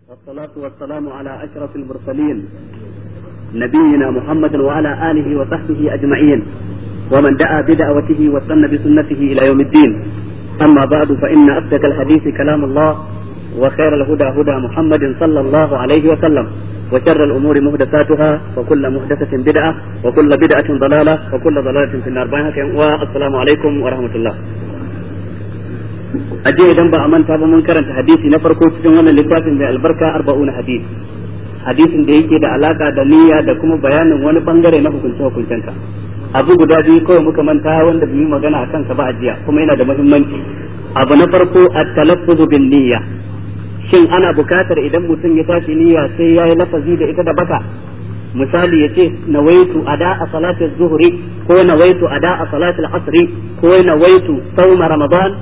والصلاة والسلام على أشرف المرسلين نبينا محمد وعلى آله وصحبه أجمعين ومن دعا بدعوته واستنى بسنته إلى يوم الدين أما بعد فإن أصدق الحديث كلام الله وخير الهدى هدى محمد صلى الله عليه وسلم وشر الأمور محدثاتها وكل محدثة بدعة وكل بدعة ضلالة وكل ضلالة في النار والسلام عليكم ورحمة الله a jiya idan ba a manta ba mun karanta hadisi na farko cikin wannan littafin mai albarka arba'una hadisi hadisin da yake da alaka da niyya da kuma bayanin wani bangare na hukunce hukuncenka abu guda biyu kawai muka manta wanda bai yi magana a kansa ba a jiya kuma yana da muhimmanci abu na farko at-talaffuzu bin niyya shin ana bukatar idan mutum ya tashi niyya sai ya yi lafazi da ita da baka misali ya ce nawaitu ada a salatul zuhri ko nawaitu ada a salatul asri ko nawaitu sauma ramadan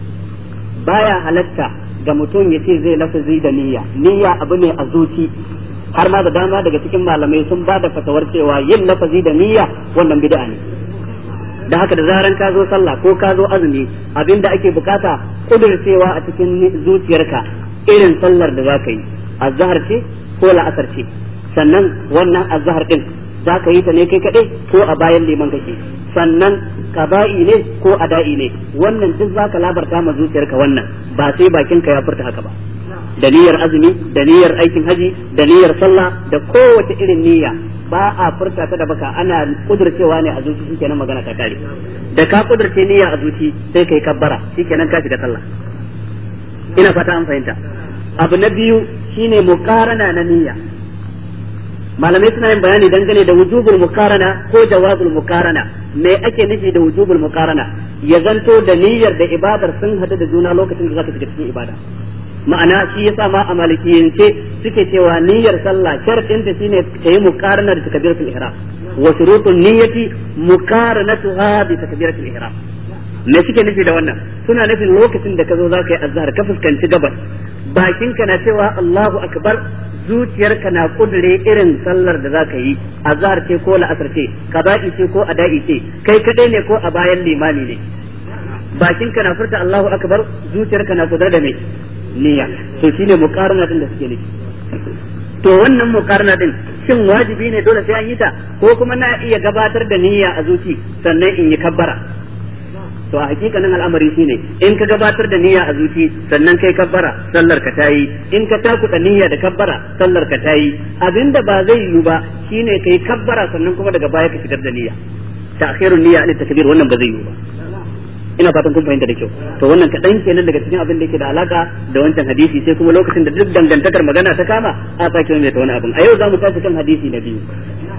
baya halatta ga mutum ya ce zai lafazi da niyya niyya abu ne a zuci har ma da dama daga cikin malamai sun ba da fatawar cewa yin lafazi da niyya wannan bid'a ne da haka da zaran ka zo sallah ko ka zo azumi abinda ake bukata kudurcewa a cikin zuciyarka irin sallar da zaka yi azhar ce ko la'asar ce sannan wannan azhar din zaka yi ta ne kai kadai ko a bayan liman kake sannan kaba'i ne ko ada'i ne wannan duk zaka labarta ma zuciyarka wannan ba sai bakinka ya furta haka ba da niyyar azumi da niyyar aikin haji da niyyar sallah da kowace irin niyya ba a furta ta da baka ana kudurcewa ne a zuci shikenan magana ta kare da ka kudurce niyya a zuci sai kai kabbara shikenan ka shiga sallah ina fata an fahimta abu na biyu shine muqarana na niyya malamai suna yin bayani dangane da wujubul mukarana ko jawazul mukarana me ake nufi da wujubul mukarana ya zanto da niyyar da ibadar sun hadu da juna lokacin da zaka shiga cikin ibada ma'ana shi yasa ma a malikiyance suke cewa niyyar sallah sharadin ta shine ta yi mukarana da takbiratul ihram wa shurutun niyyati mukaranatuha bi takbiratul ihram me suke nufi da wannan suna nufin lokacin da ka zo za ka yi azhar ka fuskanci gabas bakinka na cewa Allahu akbar zuciyarka na kudure irin sallar da za ka yi azhar ce ko la'asar ce kaba'i ce ko ada'i ce kai kadai ne ko a bayan limami ne bakinka na furta Allahu akbar zuciyarka na kudure da me niyya to shine muqarana din da suke nufi to wannan muqarana din shin wajibi ne dole sai an yi ta ko kuma na iya gabatar da niyya a zuci sannan in yi kabbara to a hakikanin al'amari shine in ka gabatar da niyya a zuci sannan kai kabbara sallar ka tayi in ka takuta niyya da kabbara sallar ka tayi abinda ba zai yiwu ba shine kai kabbara sannan kuma daga baya ka fitar da niyya ta'khirun niyya ne takbir wannan ba zai yiwu ba ina fatan kun fahimta da kyau to wannan kadan kenan daga cikin abin da yake da alaka da wancan hadisi sai kuma lokacin da duk dangantakar magana ta kama a sake mai ta wani abin a yau za mu tashi kan hadisi na biyu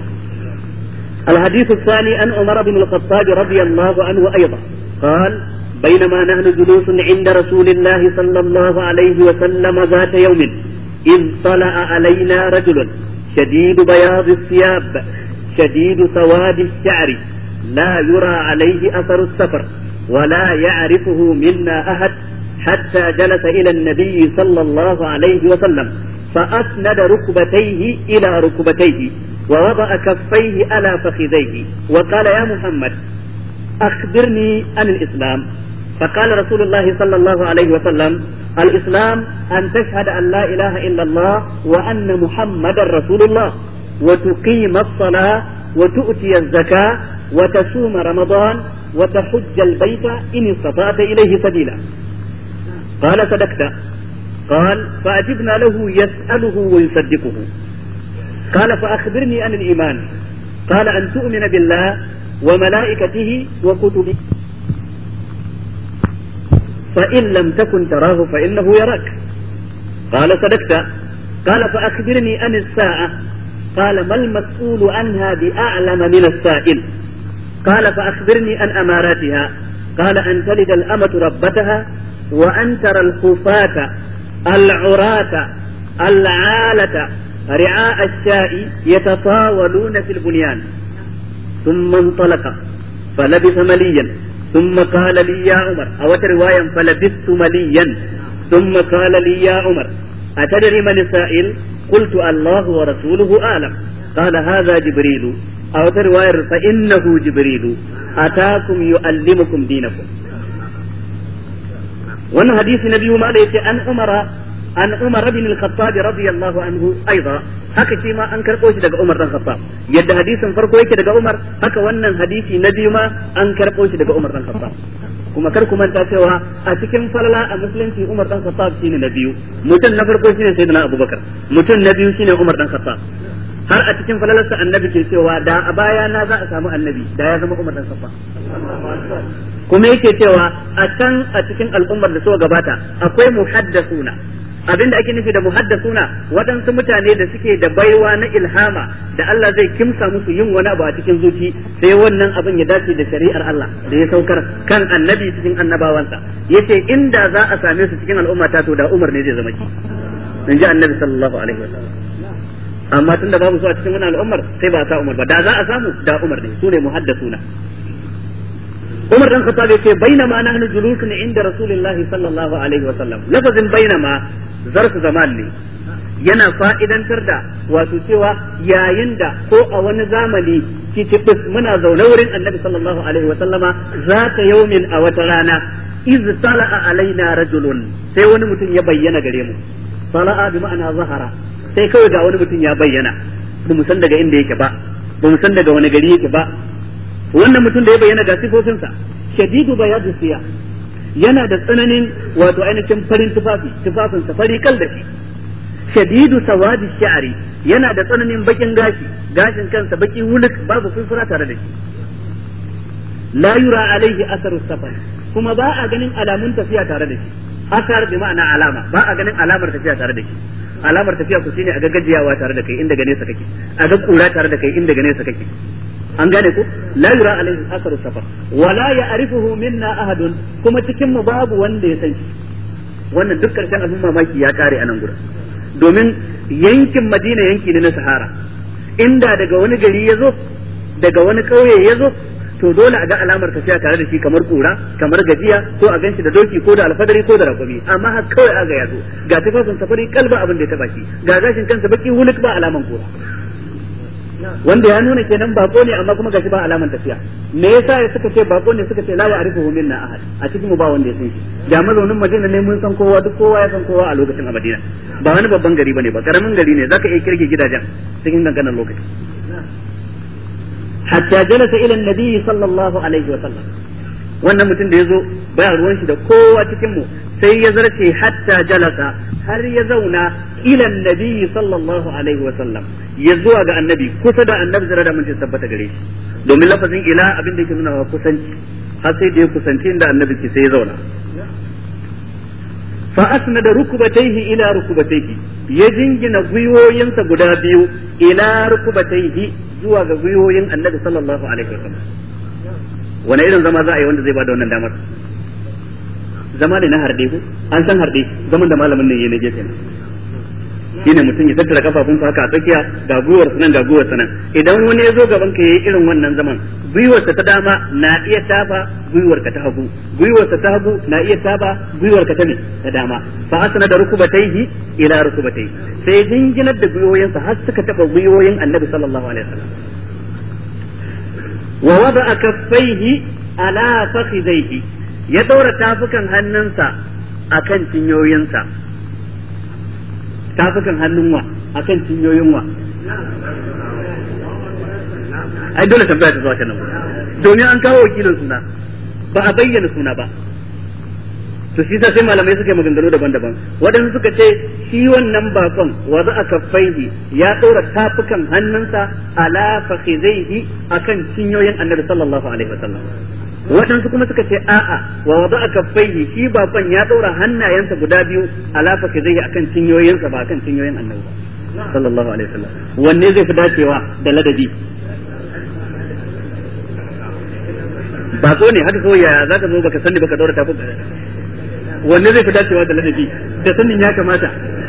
الحديث الثاني عن عمر بن الخطاب رضي الله عنه أيضا قال بينما نحن جلوس عند رسول الله صلى الله عليه وسلم ذات يوم إذ طلع علينا رجل شديد بياض الثياب شديد سواد الشعر لا يرى عليه أثر السفر ولا يعرفه منا أحد حتى جلس إلى النبي صلى الله عليه وسلم فأسند ركبتيه إلى ركبتيه ووضع كفيه على فخذيه وقال يا محمد أخبرني عن الإسلام فقال رسول الله صلى الله عليه وسلم الإسلام أن تشهد أن لا إله إلا الله وأن محمدا رسول الله وتقيم الصلاة وتؤتي الزكاة وتصوم رمضان وتحج البيت إن استطعت إليه سبيلا قال صدقت قال فأجبنا له يسأله ويصدقه قال فأخبرني عن الإيمان قال أن تؤمن بالله وملائكته وكتبه فإن لم تكن تراه فإنه يراك قال صدقت قال فأخبرني عن الساعة قال ما المسؤول عنها بأعلم من السائل قال فأخبرني عن أماراتها قال أن تلد الأمة ربتها وأن ترى الخفاة العراة العالة رعاء الشاء يتطاولون في البنيان ثم انطلق فلبث مليا ثم قال لي يا عمر أو رواية فلبثت مليا ثم قال لي يا عمر أتدري من السائل قلت الله ورسوله أعلم قال هذا جبريل أو رواية فإنه جبريل أتاكم يؤلمكم دينكم wannan hadisi na biyu ma da yace an umara an Umar bin al-Khattab radiyallahu anhu aidan haka shi ma an karbo shi daga Umar dan Khattab yadda hadisin farko yake daga Umar haka wannan hadisi na biyu ma an karbo shi daga Umar dan Khattab kuma kar ku manta cewa a cikin falala a musulunci Umar dan Khattab shine na biyu mutum na farko shine Sayyidina Abubakar mutum na biyu shine Umar dan Khattab har a cikin falalarsa annabi ke cewa da a baya na za a samu annabi da ya zama Umar dan Khattab kuma yake cewa a can a cikin al'ummar da suka gabata akwai muhaddasuna abinda ake nufi da muhaddasuna waɗansu mutane da suke da baiwa na ilhama da Allah zai kimsa musu yin wani abu a cikin zuci sai wannan abin ya dace da shari'ar Allah da ya saukar kan annabi cikin annabawansa yace inda za a same su cikin al'umma ta to da Umar ne zai zama ki in ji annabi sallallahu alaihi wasallam amma tunda babu su a cikin wannan al'ummar sai ba sa Umar ba da za a samu da Umar ne su ne muhaddasuna Umar dan Khattab yace bainama nahnu julusun inda Rasulullah sallallahu alaihi wa sallam lafazin bainama zarfu zaman ne yana fa'idantar da wato cewa yayin da ko a wani zamani kitibis muna zaune wurin Annabi sallallahu alaihi wa sallama zata yaumin a wata rana iz tala'a alaina rajulun sai wani mutum ya bayyana gare mu tala'a bi ma'ana zahara sai kawai ga wani mutum ya bayyana ba mu san daga inda yake ba ba mu san daga wani gari yake ba wannan mutum da ya bayyana ga sifofinsa shadidu bayadu siya yana da tsananin wato ainihin farin tufafi tufafinsa fari kal da shi shadidu sawadi sha'ari yana da tsananin bakin gashi gashin kansa baki wuluk babu furfura tare da shi la yura alaihi asaru safar kuma ba a ganin alamun tafiya tare da shi asar bi ma'ana alama ba a ganin alamar tafiya tare da shi alamar tafiya ku shine a ga gajiyawa tare da kai inda gane sa kake a ga kura tare da kai inda gane sa kake an gane ku la yura alaihi asaru safar wala ya'rifuhu minna ahadun kuma cikin mu babu wanda ya san shi wannan duk karshen abin mamaki ya kare a nan gurin domin yankin Madina yanki ne na Sahara inda daga wani gari ya zo daga wani kauye ya zo to dole a ga alamar tafiya tare da shi kamar kura kamar gajiya ko a ganshi da doki ko da alfadari ko da rakumi amma har kawai aga ya zo ga tafafin safari kalba abin da ya taba shi ga gashin kansa baki huluk ba alaman kura wanda ya nuna kenan bako ne amma kuma gashi ba alaman tafiya me yasa ya suka ce bako ne suka ce la ya'rifuhu minna ahad a cikin mu ba wanda ya san shi da mazaunin Madina ne mun san kowa duk kowa ya san kowa a lokacin a Madina ba wani babban gari bane ba karamin gari ne zaka iya kirge gidajen cikin danganan lokaci hatta jalasa ila annabi sallallahu alaihi wa sallam wannan mutum da yazo baya ruwan shi da kowa cikin mu sai ya zarce hatta jalasa har ya zauna ila annabi sallallahu alaihi wa sallam ya zuwa ga annabi kusa da annabi zara da mun tabbata gare shi domin lafazin ila abin da yake nuna wa kusanci har sai da ya kusanci inda annabi ke sai ya zauna fa asnada rukubatayhi ila rukubatayhi ya jingina gwiwoyinsa guda biyu ila rukubatayhi zuwa ga gwiwoyin annabi sallallahu alaihi wasallam wani irin zama za a yi wanda zai bada wannan damar zama ne na harde ko an san harde zaman da malamin nan yayi na gefe ne shine mutum ya tattara kafafunsa haka a tsakiya ga gwiwar nan ga gwiwar nan idan wani ya zo gaban ka yayi irin wannan zaman gwiwarsa ta dama na iya tafa gwiwarka ta hagu gwiwarsa ta hagu na iya tafa gwiwarka ta ne ta dama fa asna da rukubataihi ila rukubataihi sai jinginar da gwiwoyinsa har suka taba gwiwoyin annabi sallallahu alaihi wasallam wa wada'a kaffaihi ala fakhidaihi ya daura tafukan hannunsa akan cinyoyinsa tafukan hannun wa akan cinyoyin wa ai dole tambaya ta zuwa kan nan domin an kawo wakilin suna ba a bayyana suna ba to shi sai malamai suka yi maganganu daban-daban waɗansu suka ce shi wannan bakon wa za a kaffaihi ya ɗora tafukan hannunsa ala fakhizaihi akan cinyoyin annabi sallallahu alaihi wasallam waɗansu kuma suka ce a'a wa wada a kaffaihi shi bakon ya ɗora hannayensa guda biyu ala fakhizaihi akan cinyoyinsa ba akan cinyoyin annabi ba sallallahu alaihi wasallam wanne zai fi dacewa da ladabi bako ne haka kawai yaya zaka zo baka sani baka ɗora tafukan wanne zai fi dacewa da ladabi da sanin ya kamata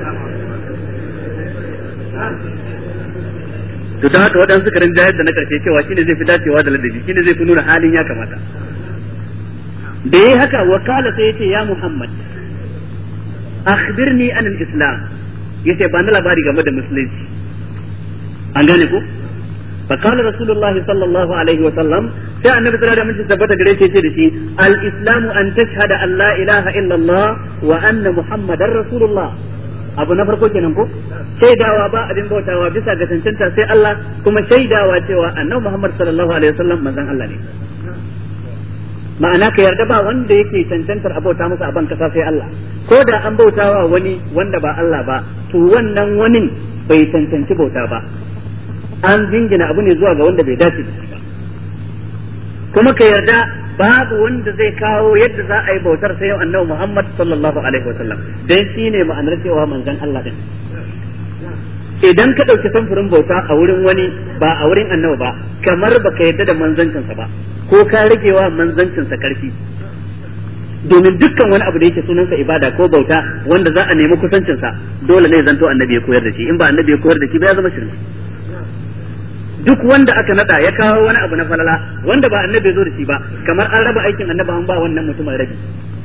to ta haka waɗansu suka rinjayar da na ƙarshe cewa shine zai fi dacewa da ladabi shine zai fi nuna halin ya kamata da yayi haka wakala sai yace ya Muhammad akhbirni an al-islam yace ba na labari game da musulunci an gane ko فقال رسول الله صلى الله عليه وسلم sai annabi sallallahu alaihi wasallam tabbata gare shi da shi al-islamu an tashhada an la ilaha illa Allah wa anna muhammadar rasulullah abu na farko kenan ko shaidawa ba abin bautawa bisa ga cancanta sai Allah kuma shaidawa cewa annabi Muhammad sallallahu alaihi wasallam manzon Allah ne ma'ana ka yarda ba wanda yake cancantar abauta masa a ban kasa sai Allah ko da an bautawa wani wanda ba Allah ba to wannan wani bai cancanci bauta ba an jingina abu ne zuwa ga wanda bai dace da shi ba kuma ka yarda babu wanda zai kawo yadda za a yi bautar sai annabi Muhammad sallallahu alaihi wasallam dan shine ma'anar cewa manzon Allah din idan ka ɗauki samfurin bauta a wurin wani ba a wurin annabi ba kamar baka yarda da manzancinsa ba ko ka ragewa manzancinsa karfi domin dukkan wani abu da yake sunansa ibada ko bauta wanda za a nemi kusancinsa dole ne zanto annabi ya koyar da shi in ba annabi ya koyar da shi ba ya zama shirme duk wanda aka nada ya kawo wani abu na falala wanda ba annabi ya zo da shi ba kamar an raba aikin annabi an ba wannan mutumin rabi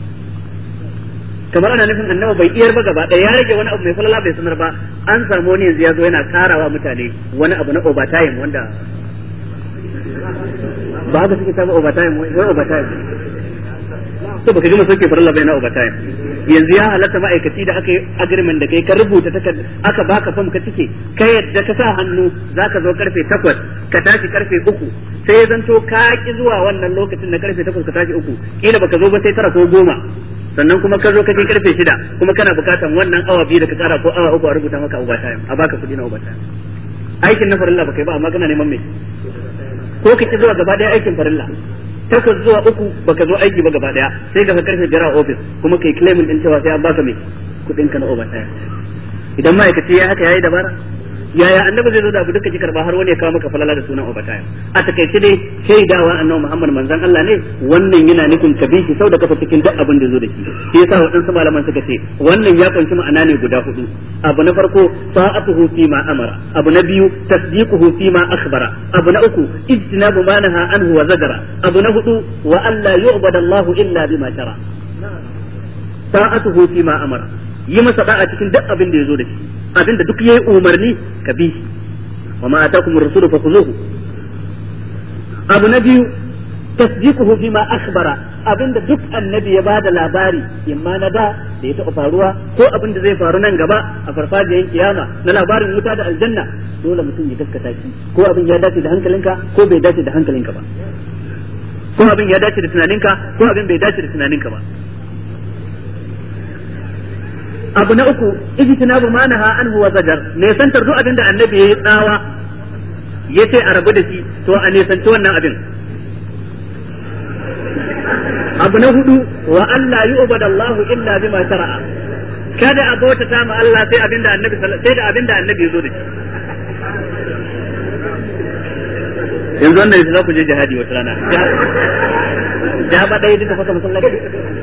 kamar ana nufin annabi bai iyar ba gaba ɗaya ya rage wani abu mai falala bai sanar ba an samu wani yanzu ya zo yana karawa mutane wani abu na overtime wanda ba haka suke samu overtime wai overtime to baka gama soke farilla bai na overtime yanzu ya halatta ma'aikaci da aka yi agreement da kai ka rubuta takarda aka baka fam ka cike ka yadda ka sa hannu zaka zo karfe takwas ka tashi karfe uku sai ya zanto ka ki zuwa wannan lokacin na karfe takwas ka tashi uku kila baka zo ba sai tara ko goma sannan kuma ka zo ka kai karfe shida kuma kana bukatan wannan awa biyu da ka kara ko awa uku a rubuta maka overtime a baka kuɗi na overtime aikin na farilla baka yi ba amma kana neman me ko ka ki zuwa gaba daya aikin farilla takwas zuwa uku baka zo aiki ba gaba daya sai ka karfe biyar a office kuma kai claim din cewa sai an baka me kuɗin ka na overtime idan ma'aikaci ya haka yayi dabara yaya annabi zai zo da abu duka ki karba har wani ya kawo maka falala da sunan overtime a takaice dai shaidawa annabi Muhammad manzon Allah ne wannan yana nufin ka bi shi sau da kafa cikin duk abin da zo da shi shi yasa waɗansu malaman suka ce wannan ya kunshi ma'ana ne guda hudu abu na farko sa'atuhu fi ma amara abu na biyu tasdiquhu fi ma akhbara abu na uku ijtinabu ma naha anhu wa zajara abu na hudu wa alla yu'bada Allahu illa bima shara sa'atuhu fi ma amara yi masa da'a cikin duk abin da ya zo da shi abin da duk yayi umarni ka bi wa ma atakum ar-rasul fakhuzuhu abu na biyu tasdiquhu bima akhbara abin da duk annabi ya bada labari imma na da da ya taɓa faruwa ko abin da zai faru nan gaba a farfajiyar kiyama na labarin wuta da aljanna dole mutum ya gaskata shi ko abin ya dace da hankalinka ko bai dace da hankalinka ba ko abin ya dace da tunaninka ko abin bai dace da tunaninka ba abu na uku ijtinabu ma naha anhu wa zajar ne santar duk abin da annabi yayi tsawa yace a rabu da shi to a ne sanci wannan abin abu na hudu wa Allah yu'badu Allahu illa bima shara'a kada a bauta ta ma Allah sai abin da annabi sai da abin da annabi ya zo da shi yanzu wannan yanzu za ku je jihadi wata rana ja ba ɗaya duka fasa masallaci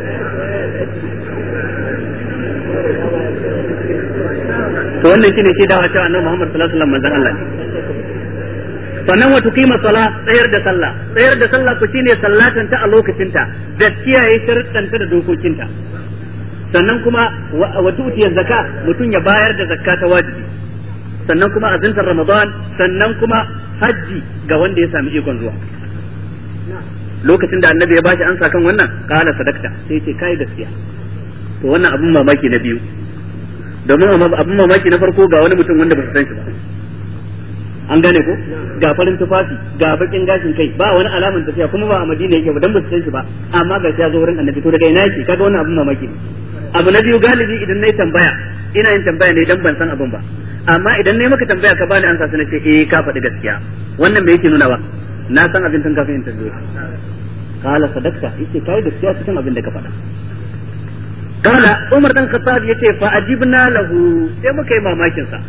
to wannan shine shi dawa cewa annabi Muhammad sallallahu alaihi wasallam manzon Allah ne sannan wa tuqima sala tsayar da sallah tsayar da sallah ku shine sallatan ta a lokacin ta da kiyaye sharuɗan ta da dokokinta sannan kuma wa tu'tiya zakka mutum ya bayar da zakka ta wajibi sannan kuma azintar ramadan sannan kuma hajji ga wanda ya sami ikon zuwa lokacin da annabi ya bashi ansa kan wannan kala sadakta sai ce kai gaskiya to wannan abun mamaki na biyu domin abin mamaki na farko ga wani mutum wanda ba su san shi ba an gane ko ga farin tufafi ga bakin gashin kai ba wani alaman tafiya kuma ba a madina yake ba dan ba su san shi ba amma ga ya zo wurin annabi to daga ina yake kaga wannan abin mamaki ne abu na biyu galibi idan nayi tambaya ina yin tambaya ne dan ban san abin ba amma idan nayi maka tambaya ka bani ansa sai ce eh ka faɗi gaskiya wannan me yake nuna ba na san abin tun kafin in tambaye kala sadakta yace kai gaskiya cikin abin da ka faɗa kala Umar dan Khattab yace fa ajibna lahu sai muka yi mamakin sa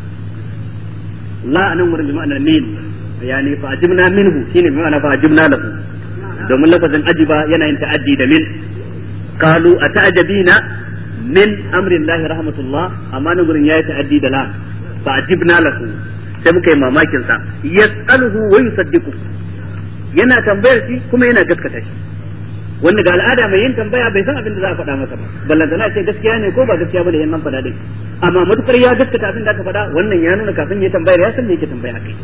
la anan wurin bima'anar min yani fa ajibna minhu shine bima'ana fa ajibna lahu domin lafazin ajiba yana yin ta'addi da min qalu ata'jabina min amri Allah rahmatullah amma nan gurin yayi ta'addi da la fa ajibna lahu sai muka yi mamakin sa yas'aluhu wa yusaddiqu yana tambayar shi kuma yana gaskata shi wanda ga al'ada mai yin tambaya bai san abin da za a faɗa masa ba ballanta na ce gaskiya ne ko ba gaskiya bane yan nan faɗa dai amma matukar ya gaskata abin da aka faɗa wannan ya nuna kafin ya tambayar ya san me yake tambaya kai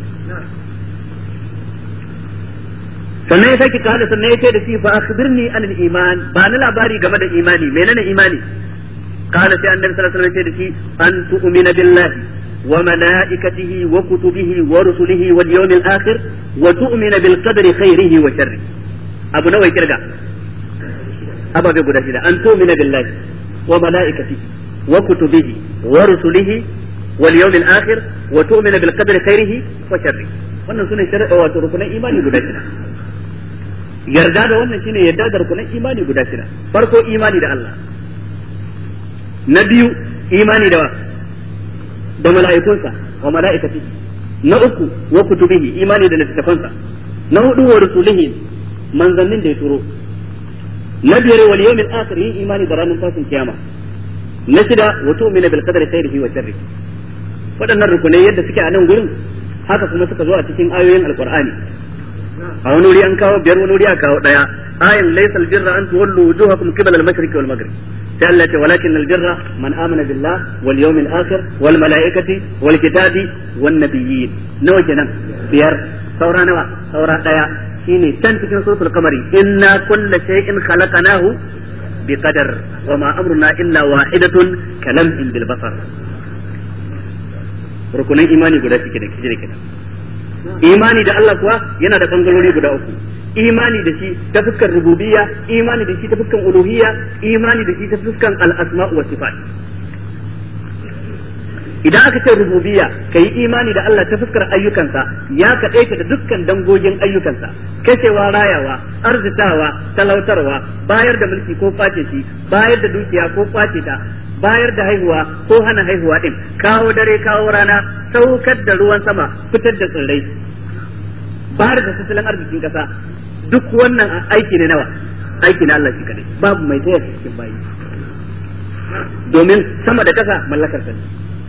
sannan ya sake kada sannan ya ce da shi fa akhbirni an al-iman ba ni labari game da imani menene imani قال سي النبي صلى الله عليه وسلم أن تؤمن بالله وملائكته وكتبه ورسله واليوم الآخر وتؤمن بالقدر خيره وشره أبو نوي كرجع أبا بيقول أن تؤمن بالله وملائكته وكتبه ورسله واليوم الآخر وتؤمن بالقدر خيره وشره wannan sune shari'a wato rukunan imani guda shida yarda da wannan shine yarda da rukunan imani guda shida farko imani da Allah na biyu imani da da mala'ikunsa wa mala'ikati na uku wa kutubihi imani da littattafansa na hudu wa rusulihi manzannin da ya turo na biyar wal yawmil akhir yin imani da ranar tashin kiyama na shida wa tu'minu bil qadari khairihi wa sharrihi waɗannan rukunai yadda suke a nan gurin haka kuma suka zo a cikin ayoyin alqur'ani a wani wuri an kawo biyar wani wuri a kawo daya ayin laysa albirra an tuwallu wujuhakum qibala al-mashriqi wal maghrib sai Allah ce walakin albirra man amana billah wal yawmil akhir wal malaikati wal kitabi wan nabiyyin nawa kenan biyar saura nawa saura daya shine can cikin suratul qamari inna kulla shay'in khalaqnahu biqadar wa ma amruna illa wahidatun kalamhin bil basar rukunin imani guda suke da kijire kenan imani da Allah kuwa yana da bangarori guda uku imani da shi ta fuskar rububiyya imani da shi ta fuskar uluhiyya imani da shi ta fuskar al-asma wa sifat idan aka ce rububiyya kai imani da Allah ta fuskar ayyukansa ya kaɗaita da dukkan dangogin ayyukansa kashewa rayawa arzitawa talautarwa bayar da mulki ko face shi bayar da dukiya ko face ta bayar da haihuwa ko hana haihuwa din kawo dare kawo rana saukar da ruwan sama fitar da tsirrai bayar da tattalin arzikin kasa duk wannan aiki ne nawa aiki na Allah shi kadai babu mai taya cikin bayi domin sama da kasa mallakar sa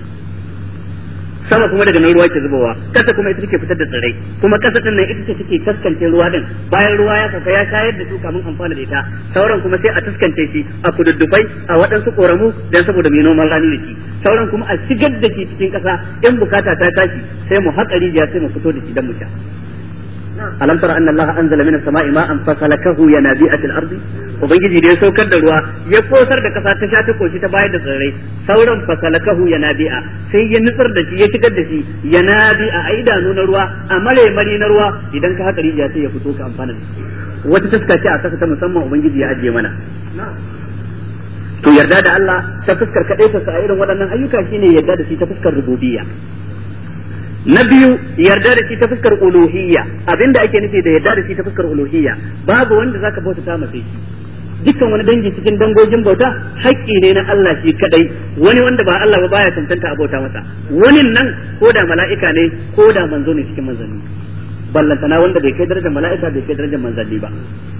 sama kuma daga nan ruwa ke zubowa kasa kuma ita take fitar da tsirrai kuma kasa din nan ita ce take taskance ruwa din bayan ruwa ya sauka ya shayar da su kamun amfana da ita sauran kuma sai a taskance shi a kududdufai a waɗansu koramu dan saboda mai noman rani da shi sauran kuma a shigar da shi cikin kasa in bukata ta tashi sai mu haƙa rijiya sai mu fito da shi dan mu sha alam tara anna allaha anzala minas sama'i ma'an fasalakahu yanabi'atil ardi ubangiji da ya saukar da ruwa ya kosar da kasa ta sha ta koshi ta bayar da tsirrai sauran fasalakahu yanabi'a sai ya nutsar da shi ya shigar da shi yanabi'a a idanu na ruwa a mare na ruwa idan ka haka rijiya sai ya fito ka amfana da shi wata taska ce a kasa ta musamman ubangiji ya ajiye mana to yarda da Allah ta fuskar kadai ta sa irin waɗannan ayyuka shine yarda da shi ta fuskar rububiyya na biyu yarda da shi ta fuskar uluhiyya abinda ake nufi da yarda da shi ta fuskar uluhiyya babu wanda zaka bauta ta mace shi dukkan wani dangi cikin dangogin bauta haƙƙi ne na Allah shi kadai wani wanda ba Allah ba baya tantanta a bauta masa wani nan ko da mala'ika ne ko da manzo ne cikin manzanni ballantana wanda bai kai darajar mala'ika bai kai darajar manzanni ba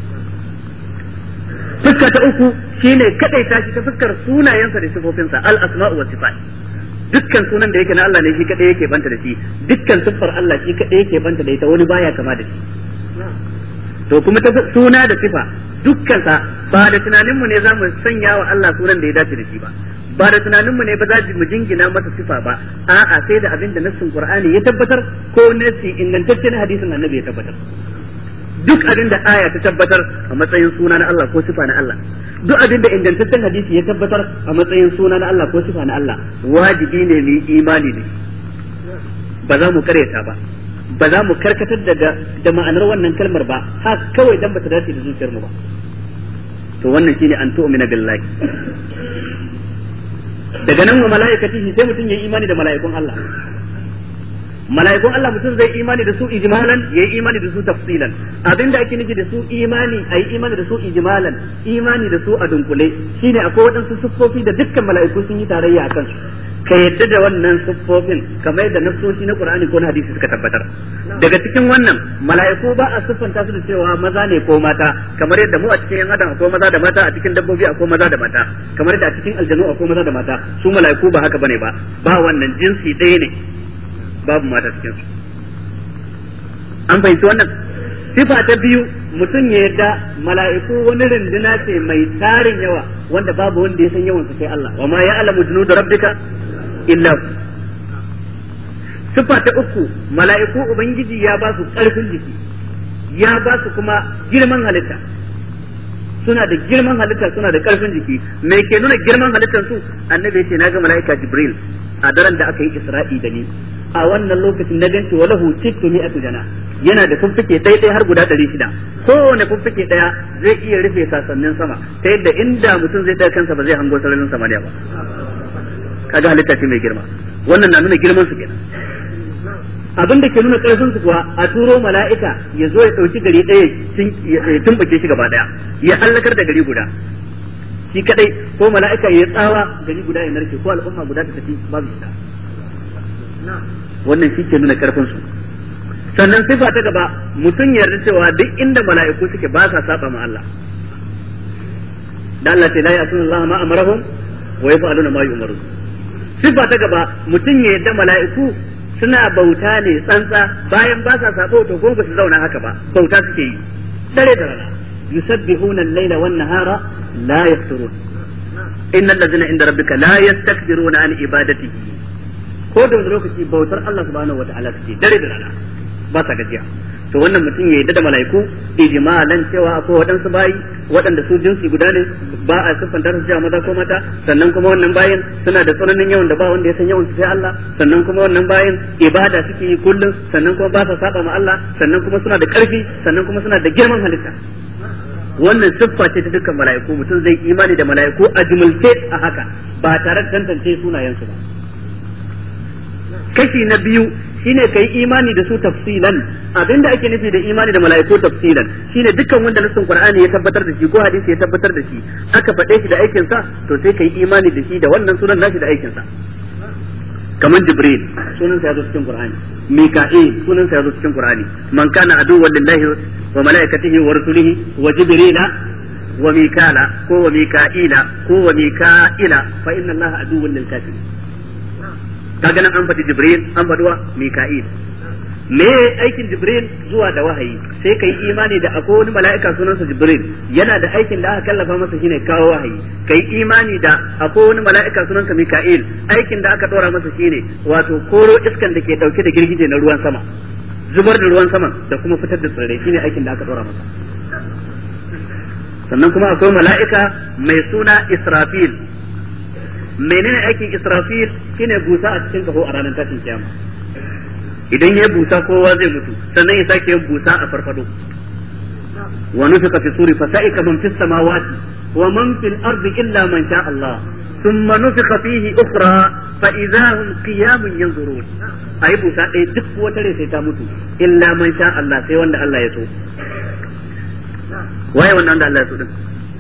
fuska ta uku shine kadai ta shi ta fuskar sunayensa da sifofinsa al asma'u wa sifat dukkan sunan da yake na Allah ne shi kadai yake banta da shi dukkan siffar Allah shi kadai yake banta da ita wani baya kama da shi to kuma ta suna da sifa dukkan sa ba da tunanin mu ne za mu sanya wa Allah sunan da ya dace da shi ba ba da tunanin mu ne ba za mu jingina masa sifa ba a'a sai da abin da nassin Qur'ani ya tabbatar ko nassi ingantaccen hadisin Annabi ya tabbatar duk abin da aya ta tabbatar a matsayin suna na Allah ko sifa na Allah duk abin da ingantaccen hadisi ya tabbatar a matsayin suna na Allah ko sifa na Allah wajibi ne mu imani ne ba za mu karyata ba ba za mu karkatar da da ma'anar wannan kalmar ba ha kawai dan bata dace da zuciyar mu ba to wannan shine an tu'mina billahi daga nan wa mala'ikatihi sai mutum yayi imani da mala'ikun Allah mala'ikun Allah mutum zai imani da su ijmalan yayi imani da su tafsilan abinda ake nufi da su imani ayi imani da su ijmalan imani da su a dunkule shine akwai waɗansu siffofi da dukkan mala'iku sun yi tarayya akan su ka yadda da wannan siffofin kamar yadda nassoshi na Qur'ani ko na hadisi suka tabbatar daga cikin wannan mala'iku ba a siffanta su da cewa maza ne ko mata kamar yadda mu a cikin yan adam akwai maza da mata a cikin dabbobi akwai maza da mata kamar yadda a cikin aljanu akwai maza da mata su mala'iku ba haka bane ba ba wannan jinsi ɗaya ne babu mata cikin su an fahimci wannan sifa ta biyu mutum ya yarda mala'iku wani runduna ce mai tarin yawa wanda babu wanda ya san yawan su sai Allah wa ma ya'lamu junuda rabbika illa sifa ta uku mala'iku ubangiji ya ba su karfin jiki ya ba su kuma girman halitta suna da girman halitta suna da karfin jiki me ke nuna girman halittar su annabi ya ce na ga mala'ika jibril a daren da aka yi isra'i da ni a wannan lokacin na ganci wa lahu sittu mi'atu jana yana da fuffuke ɗaya har guda ɗari shida kowane fuffuke ɗaya zai iya rufe sasannin sama ta yadda inda mutum zai ɗaya kansa ba zai hango sararin samaniya ba kaga halitta ce mai girma wannan na nuna girman su kenan abin da ke nuna karfin su kuwa a turo mala'ika ya zo ya dauki gari ɗaya ya tumbace shi gaba ɗaya ya hallakar da gari guda shi kadai ko mala'ika ya tsawa gari guda ya narke ko al'umma guda ta tafi babu shi wannan shi ke nuna karfin su sannan sifa ta gaba mutum ya yarda cewa duk inda mala'iku suke ba sa saba ma Allah dan Allah ce la ya'tuna Allah ma amarahum wa yaf'aluna ma yu'marun sifa ta gaba mutum ya yarda mala'iku suna bauta ne tsantsa bayan ba sa sabo to ko ba su zauna haka ba bauta suke yi dare da rana yusabbihuna al-laila wan nahara la yafturun innal ladzina inda rabbika la yastakbiruna an ibadatihi ko da lokaci bautar Allah subhanahu wataala suke dare da rana ba sa gajiya to wannan mutum ya yadda da mala'iku ijmalan cewa akwai waɗansu bayi waɗanda su jinsi guda ne ba a siffanta su cewa maza ko mata sannan kuma wannan bayin suna da tsananin yawan da ba wanda ya san yawan su sai Allah sannan kuma wannan bayin ibada suke yi kullum sannan kuma ba sa saba ma Allah sannan kuma suna da ƙarfi sannan kuma suna da girman halitta wannan siffa ce ta dukkan mala'iku mutum zai imani da mala'iku a jumulce a haka ba tare da tantance sunayensu ba kashi na biyu shine kai imani da su tafsilan abinda ake nufi da imani da mala'iku tafsilan shine dukkan wanda nassin qur'ani ya tabbatar da shi ko hadisi ya tabbatar da shi aka faɗe shi da aikin sa to sai kai imani da shi da wannan sunan nashi da aikin sa kamar jibril sunan sa yazo cikin qur'ani mika'il sunan sa yazo cikin qur'ani man kana aduwwan lillahi wa malaikatihi wa rusulihi wa jibrila wa mikala ko wa mika'ila ko wa mika'ila fa inna allaha aduwwan lil kafirin kaga nan an faɗi jibril an faɗi wa mika'il me aikin jibril zuwa da wahayi sai kai imani da akwai wani mala'ika sunansa jibril yana da aikin da aka kallafa masa shine kawo wahayi kai imani da akwai wani mala'ika sunansa mika'il aikin da aka dora masa shine wato koro iskan da ke dauke da girgije na ruwan sama zubar da ruwan sama da kuma fitar da tsirrai shine aikin da aka dora masa sannan kuma akwai mala'ika mai suna israfil menene aikin Israfil shine busa a cikin kaho a ranar tashin kiyama idan ya busa kowa zai mutu sannan ya sake yin busa a farfado wa nufika fi suri fa sa'ika man fis samawati wa man fil ardi illa man sha Allah thumma nufika fihi ukhra fa idza hum qiyamun yanzurun ayi busa ɗaya duk wata rai sai ta mutu illa man sha Allah sai wanda Allah ya so waye wannan da Allah ya so din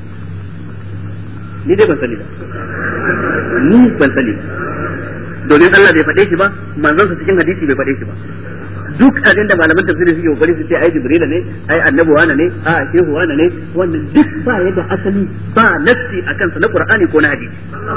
ni dai ban sani ba ni ban sani domin Allah bai faɗe shi ba manzon sa cikin hadisi bai faɗe shi ba duk abin da malaman tafsiri suke kokari su ce ai jibrila ne ai annabi wana ne a shehu wana ne wannan duk ba ya da asali ba nassi akan sa na qur'ani ko na hadisi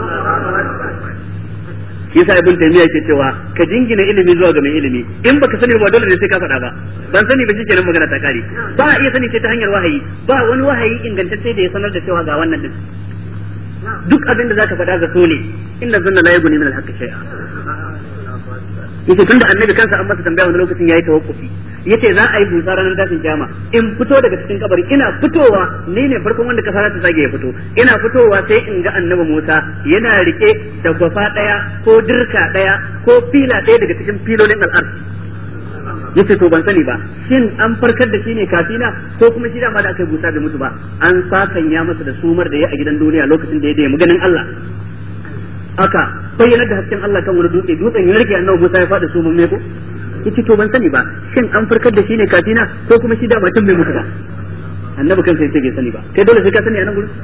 yasa ibn taymiya ke cewa ka jingina ilimi zuwa ga mai ilimi in baka sani ba dole ne sai ka faɗa ba ban sani ba shikenan magana ta kare ba a iya sani sai ta hanyar wahayi ba wani wahayi ingantacce da ya sanar da cewa ga wannan din duk abin da zaka faɗa ga so ne inna zanna la yughni min al-haqqi shay'a yace tunda annabi kansa an masa tambaya wani lokacin yayi tawakkufi yace za a yi busa ranar tashin kiyama in fito daga cikin kabari ina fitowa ni ne farkon wanda kasa ta zage ya fito ina fitowa sai in ga annabi Musa yana rike da gwafa daya ko dirka daya ko fila daya daga cikin filolin al'ard yace to ban sani ba shin an farkar da shi ne kafina ko kuma shi dama da aka yi busa bai mutu ba an sakanya masa da sumar da ya a gidan duniya lokacin da ya da maganin Allah aka bayyana da hasken Allah kan wani dutse dutsen ya rike annabi Musa ya faɗi sumun me ko yace to ban sani ba shin an farkar da shi ne kafina ko kuma shi dama tun bai mutu ba annabi kansa yace bai sani ba kai dole sai ka sani a nan gurin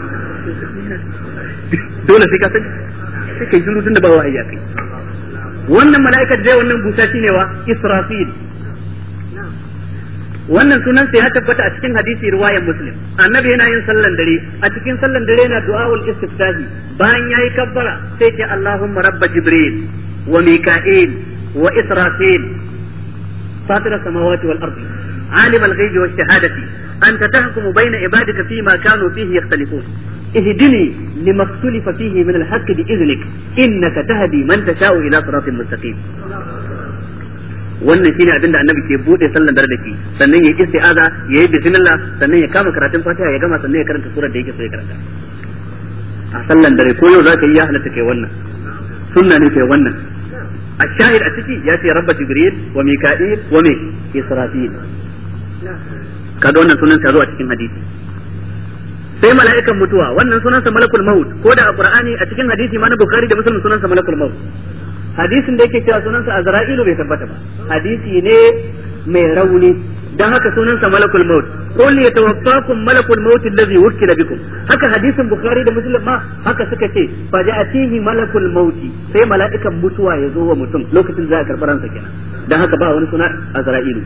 dole sai ka sani sai kai shiru tunda ba wahayi kai wannan mala'ikar dai wannan busa shine wa Israfil wannan sunan sai ya tabbata a cikin hadisi riwayar Muslim annabi yana yin sallan dare a cikin sallan dare yana du'aul istiftahi bayan yayi kabbara sai ce Allahumma rabba jibril wa mika'il wa israfil fatir samawati wal ardi عالم الغيب والشهادة أنت تحكم بين عبادك فيما كانوا فيه يختلفون اهدني لما اختلف فيه من الحق بإذنك إنك تهدي من تشاء إلى صراط مستقيم wannan shine abin da annabi ke bude sallan dare da shi sannan ya isti'aza ya yi bismillah sannan ya kama karatun fatiha ya gama sannan ya karanta surar da yake so ya karanta a sallan dare ko yau zaka yi ya halatta kai wannan sunna ne kai wannan الشاهد أتكي ياتي رب جبريل وميكائيل ومي إسرافيل kaga wannan sunan sa zo a cikin hadisi sai mala'ikan mutuwa wannan sunan sa malakul maut ko da a qur'ani a cikin hadisi ma na bukhari da muslim sunan sa malakul maut hadisin da yake cewa sunan sa azra'ilu bai tabbata ba hadisi ne mai rauni dan haka sunan sa malakul maut qul yatawaffakum malakul maut allazi wukila bikum haka hadisin bukhari da muslim ma haka suka ce fa ja'atihi malakul maut sai mala'ikan mutuwa ya zo wa mutum lokacin za a karɓi ransa kenan dan haka ba wani suna azra'ilu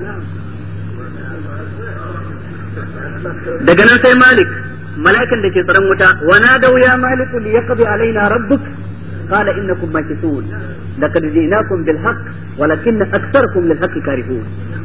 daga nan sai malik mala'ikan da ke tsaron wuta wa nadaw ya malik li yaqdi alaina rabbuk qala innakum makithun laqad ji'nakum bil haqq walakin aktsarakum lil haqq karihun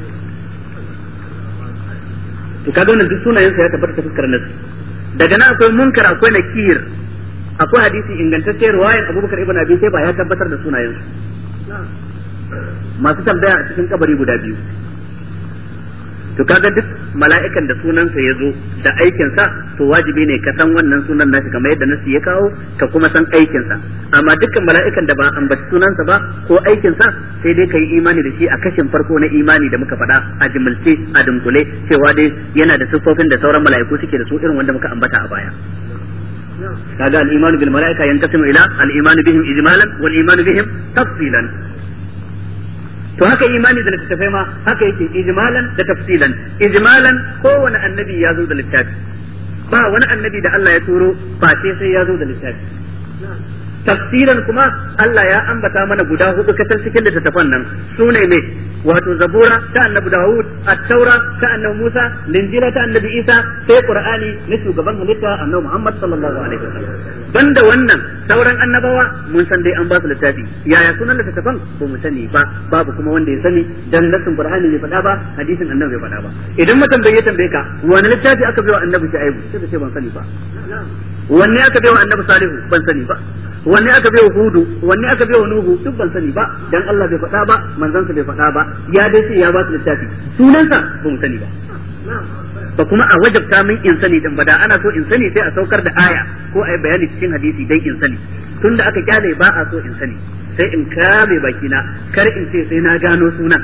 to kaga wannan duk sunayen sa ya tabbata ta fuskar nasu daga nan akwai munkar akwai nakir akwai hadisi ingantacce riwayar abubakar ibn abi sai ba ya tabbatar da sunayen su masu tambaya a cikin kabari guda biyu to kaga duk mala'ikan da sunansa ya zo da aikinsa to wajibi ne ka san wannan sunan nashi kamar yadda nasu ya kawo ka kuma san aikinsa amma dukkan mala'ikan da ba ambaci sunansa ba ko aikinsa sai dai ka yi imani da shi a kashin farko na imani da muka faɗa a jimilce a dunkule cewa dai yana da siffofin da sauran mala'iku suke da su irin wanda muka ambata a baya kaga al-imanu bil mala'ika yanqasimu ila al-imanu bihim ijmalan wal imanu bihim tafsilan to haka imani da littattafai ma haka yake ijmalan da tafsilan ijmalan kowane annabi ya zo da littafi ba wani annabi da Allah ya turo ba sai sai ya zo da littafi tafsilan kuma Allah ya ambata mana guda hudu katal cikin littattafan nan sune ne wato zabura ta annabi Dawud at-taura ta annabi Musa linjila ta annabi Isa sai qur'ani na shugaban halitta annabi Muhammad sallallahu alaihi wasallam banda wannan sauran annabawa mun san dai an ba su littafi yaya sunan littattafan ko mu sani ba babu kuma wanda ya sani dan nasin qur'ani bai faɗa ba hadisin annabi bai faɗa ba idan mutum bai tambaye ka wani littafi aka bai wa annabi Shu'aibu sai ka ce ban sani ba wanne aka bai wa annabi Salihu ban sani ba wanne aka bai wa Hudu wanne aka bai wa Nuhu duk ban sani ba dan Allah bai faɗa ba manzansa bai faɗa ba ya dai sai ya ba su littafi sunansa ba mu sani ba ba kuma a wajabta min in sani din ba da ana so in sani sai a saukar da aya ko a yi bayani cikin hadisi dan in sani tunda aka kyale ba a so in sani sai in kame bakina kar in ce sai na gano sunan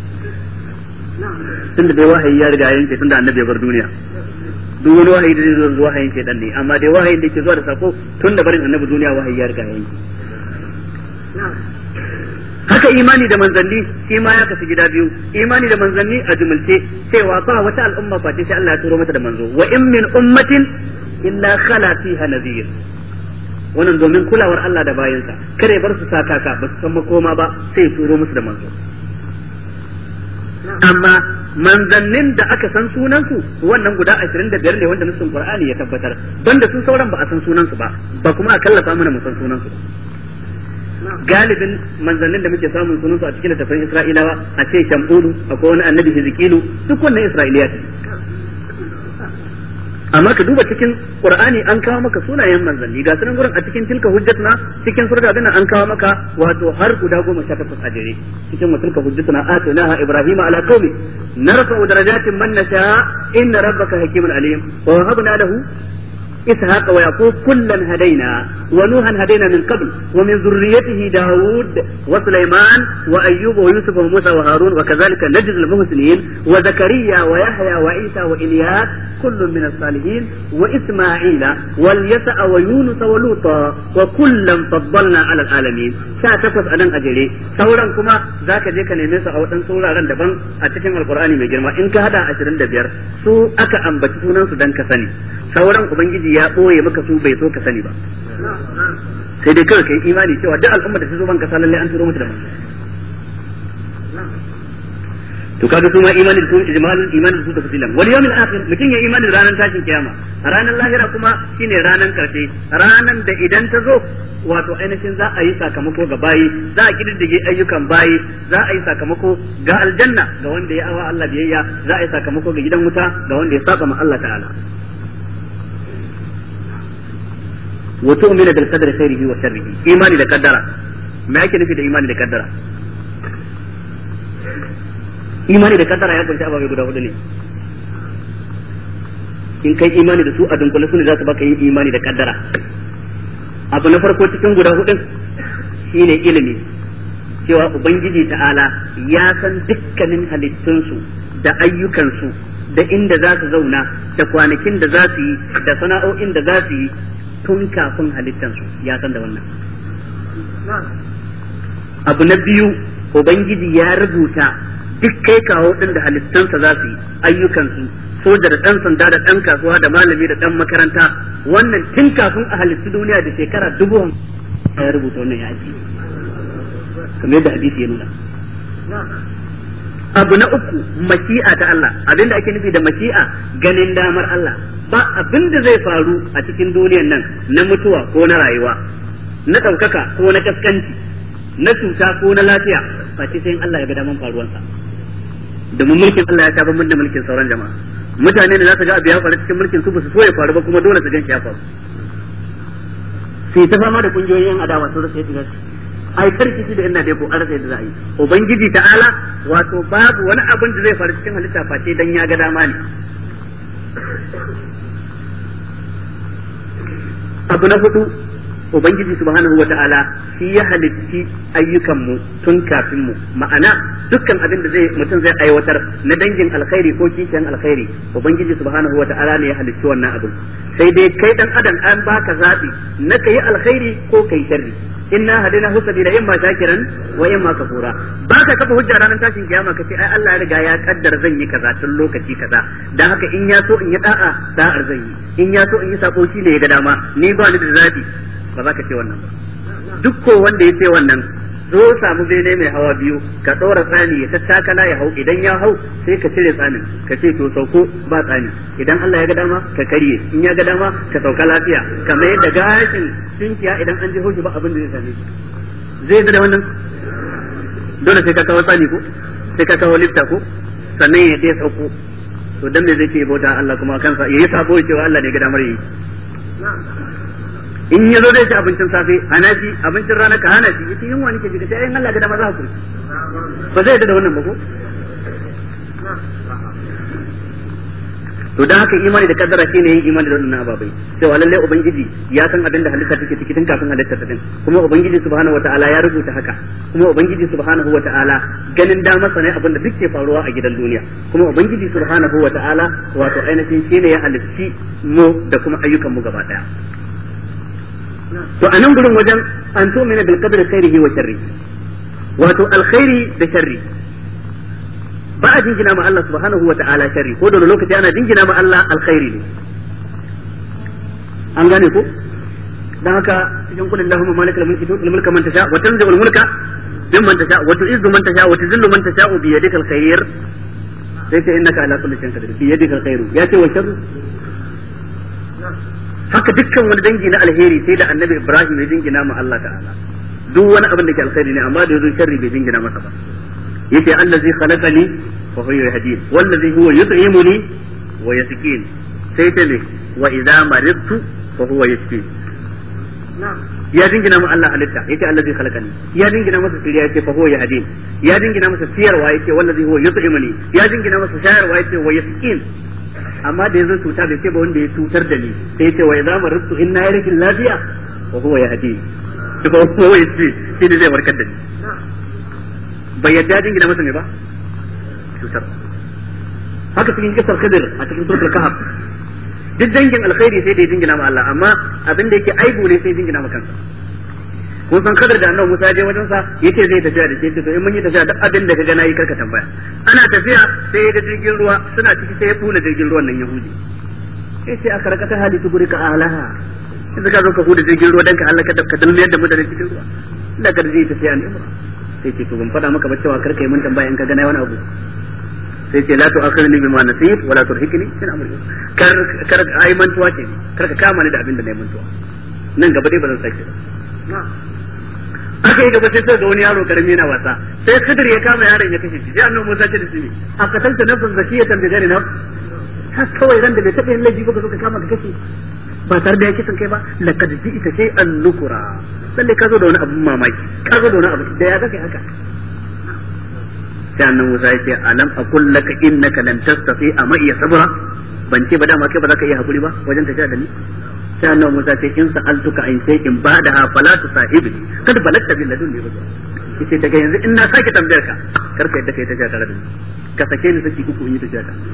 tunda dai wahayi ya riga yanke tunda annabi ya bar duniya duk wani wahayi da zai zo zuwa wahayin shaitan ne amma dai wahayin da ke zuwa da sako tun da barin annabi duniya wahayi ya riga yanke haka imani da manzanni shi ma ya kasu gida biyu imani da manzanni a jumulce cewa ba wata al'umma face sai Allah ya turo mata da manzo wa in min ummatin illa khala fiha nadhir wannan domin kulawar Allah da bayansa kare bar su sakaka ba su san makoma ba sai ya turo musu da manzo amma manzannin da aka san sunansu wannan guda ashirin da biyar ne wanda nufin Qur'ani ya tabbatar banda su sauran ba a san sunansu ba ba kuma a kallafa mana mu san sunansu ba galibin manzannin da muke samun sunansu a cikin littafin Isra'ilawa a ce Shamulu akwai wani annabi Hizkilu duk wannan Isra'iliya ce amma ka duba cikin Qur'ani an kawo maka sunayen manzanni ga sunan gurin a cikin tilka hujjatuna cikin surga abin an kawo maka wato har guda goma sha takwas a jere cikin wa tilka hujjatuna atainaha ibrahima ala qaumi narfa'u darajatin man nasha inna rabbaka hakimun alim wa wahabna lahu إسحاق ويعقوب كلا هدينا ونوحا هدينا من قبل ومن ذريته داود وسليمان وأيوب ويوسف وموسى وهارون وكذلك نجزي المحسنين وزكريا ويحيى وعيسى وإلياس كل من الصالحين وإسماعيل واليسع ويونس ولوطا وكلا فضلنا على العالمين ساتفس أدن أجري سورا كما ذاك ديك نميس أو أن سورا رندبان أتكلم القرآن مجرما إن كهذا عشرين دبير سو أكا أنبتسونا سودان كسني sauran ubangiji ya ɓoye maka su bai so ka sani ba sai dai kawai kai imani cewa duk al'umma da ta zo ban kasa lalle an turo mata da manzo to kaga su ma imani da su ijmalin imani da su tafsilan wal yawmil akhir mutum ya imani da ranar tashin kiyama ranar lahira kuma shine ranar karshe ranar da idan ta zo wato ainihin za a yi sakamako ga bayi za a kididdige ayyukan bayi za a yi sakamako ga aljanna ga wanda ya awa Allah biyayya za a yi sakamako ga gidan wuta ga wanda ya saba ma Allah ta'ala wa tu'minu bil qadri khairihi wa sharrihi imani da kaddara me yake nufi da imani da kaddara imani da kaddara ya kunshi ababai guda hudu ne in kai imani da su a dunkule su ne za su baka yin imani da kaddara abu na farko cikin guda hudun shine ilimi cewa ubangiji ta'ala ya san dukkanin halittunsu da ayyukansu da inda za su zauna da kwanakin da za su yi da sana'o'in da za su yi tun kafin halittansu ya san da wannan abu na biyu ubangiji ya rubuta duk kai kawo din da halittansa za su yi ayyukansu soja da ɗan sanda da ɗan kasuwa da malami da ɗan makaranta wannan tun kafin a halittu duniya da shekara dubu ya rubuta wannan ya ajiye kamar yadda hadisi ya nuna abu na uku mashi'a ta Allah abinda ake nufi da mashi'a ganin damar Allah ba abin da zai faru a cikin duniyan nan na mutuwa ko na rayuwa na ɗaukaka ko na kaskanci na cuta ko na lafiya face sai Allah ya ga daman faruwansa domin mulkin Allah ya sha bambam da mulkin sauran jama'a mutane ne za su ga abu ya faru cikin mulkin su ba su so ya faru ba kuma dole su gan shi ya faru sai ta fama da kungiyoyin adawa sun rasa yadda ai karkici da ina dai ko an rasa yadda za a yi ubangiji ta'ala wato babu wani abin da zai faru cikin halitta face dan ya ga dama ne abu na hudu ubangiji subhanahu wa ta'ala shi ya halitti ayyukan mu tun kafin mu ma'ana dukkan abin da zai mutum zai aiwatar na dangin alkhairi ko kishiyan alkhairi ubangiji subhanahu wa ta'ala ne ya halitti wannan abin sai dai kai dan adam an baka zabi na kai alkhairi ko kai sharri inna hadina hu sabila imma shakiran wa imma kafura baka kafa hujja ranar tashin kiyama kace ai Allah ya riga ya kaddara zan yi kaza tun lokaci kaza dan haka in ya so in yi da'a da'ar zan yi in ya so in yi sako shi ne ya ga dama ni ba ni da zabi ba za ka ce wannan ba duk ko wanda ya ce wannan zo samu bene mai hawa biyu ka ɗora tsani ya tattakala ya hau idan ya hau sai ka cire tsanin ka ce to sauko ba tsani idan Allah ya ga dama ka karye in ya ga dama ka sauka lafiya kamar yadda gashin tunkiya idan an je hoshi ba abin da zai same shi zai da wannan dole sai ka kawo tsani ko sai ka kawo lifta ko sannan ya dai sauko to dan me zai ce bauta Allah kuma kansa yayi sabo cewa Allah ne ga damar yi in ya zo zai ci abincin safe hana shi abincin rana ka hana shi yace yunwa nake jika sai in Allah ga dama za ku ba zai da wannan ba ko to dan haka imani da kaddara shine yin imani da wannan ababai cewa lalle ubangiji ya san abin da halitta take ciki tun kafin halitta ta din kuma ubangiji subhanahu wataala ya rubuta haka kuma ubangiji subhanahu wataala ganin da masa ne abin da duk ke faruwa a gidan duniya kuma ubangiji subhanahu wataala wato ainihin shine ya halitti mu da kuma ayyukan mu gaba daya to a nan gurin wajen an tu'mina bil qadri khairihi wa sharri wato alkhairi da sharri ba a jingina ma Allah subhanahu wa ta'ala sharri ko da lokaci ana jingina ma Allah alkhairi ne an gane ko dan haka cikin kullu Allahumma malikal mulki tu'til mulka man tasha wa tanzi'ul mulka mimman tasha wa tu'izzu man tasha wa tuzillu man tasha bi yadika alkhair sai sai innaka ala kulli shay'in qadir bi yadika alkhair ya ce wa sharru haka dukkan wani dangi na alheri sai da annabi Ibrahim ya jingina ma Allah ta'ala duk wani abin da ke alkhairi ne amma da yazo sharri bai jingina masa ba yace allazi khalaqani fa huwa yahdin wallazi huwa yut'imuni wa yasqin sai ta ne wa idza maridtu fa huwa yashfin ya dingina ma Allah halitta yace allazi khalaqani ya dingina masa siriya yace fa huwa yahdin ya dingina masa siyarwa yace wallazi huwa yut'imuni ya dingina masa shayarwa yace wa yasqin amma da yazo cuta bai ce ba wanda ya cutar da ni sai yace wa idza maridtu inna yarikin lafiya fa huwa yahdin to ba huwa yashfin shi ne zai warkar da ni bai yadda jingina masa ne ba cutar haka cikin kisar khidir a cikin suratul kahf duk dangin alkhairi sai da ya jingina ma Allah amma abin da yake aibu ne sai jingina ma kansa kun san kadar da annabi Musa je wajen sa yace zai tafiya da shi to in mun yi tafiya duk abin da kaga nayi karka tambaya ana tafiya sai ga jirgin ruwa suna ciki sai ya bula jirgin ruwan nan yahudi sai sai aka rakata hali tuguri ka alaha sai ka zo ka huda jirgin ruwa dan ka halaka da ka dalmiyar da mutane cikin ruwa da ka zai tafiya ne sai ce to ban faɗa maka ba cewa karka yi mun tambaya in ka gana wani abu sai ce la tu'akhirni bima nasit wa la turhikni min amri kar kar ai mantuwa ce kar ka kama ni da abin da nayi mantuwa nan gaba dai ba zan sake ba aka yi gaba sai sai ga wani yaro karami yana wasa sai Khidir ya kama yaron ya kashe shi sai annabi Musa ce da shi a katalta nafsan zakiyatan bi ghairi nafs har kawai ran da bai taɓa yin laifi ba ka zo ka kama ka kashe ba tare da ya kisan kai ba laqad ji'ta shay'an nukura lalle ka zo da wani abu mamaki ka zo da wani abu da ya zaka haka sai annabi Musa ya ce alam aqul laka innaka lan tastati amma iya sabra ban ce ba dama kai ba za ka iya hakuri ba wajen tafiya da ni sai annabi Musa ce in sa'altuka in sai in bada ha fala tusahibi kad balagta bil ladun ne yace daga yanzu in na sake tambayar ka kar ka yadda kai tafiya tare da ni ka sake ni saki uku in yi tafiya ta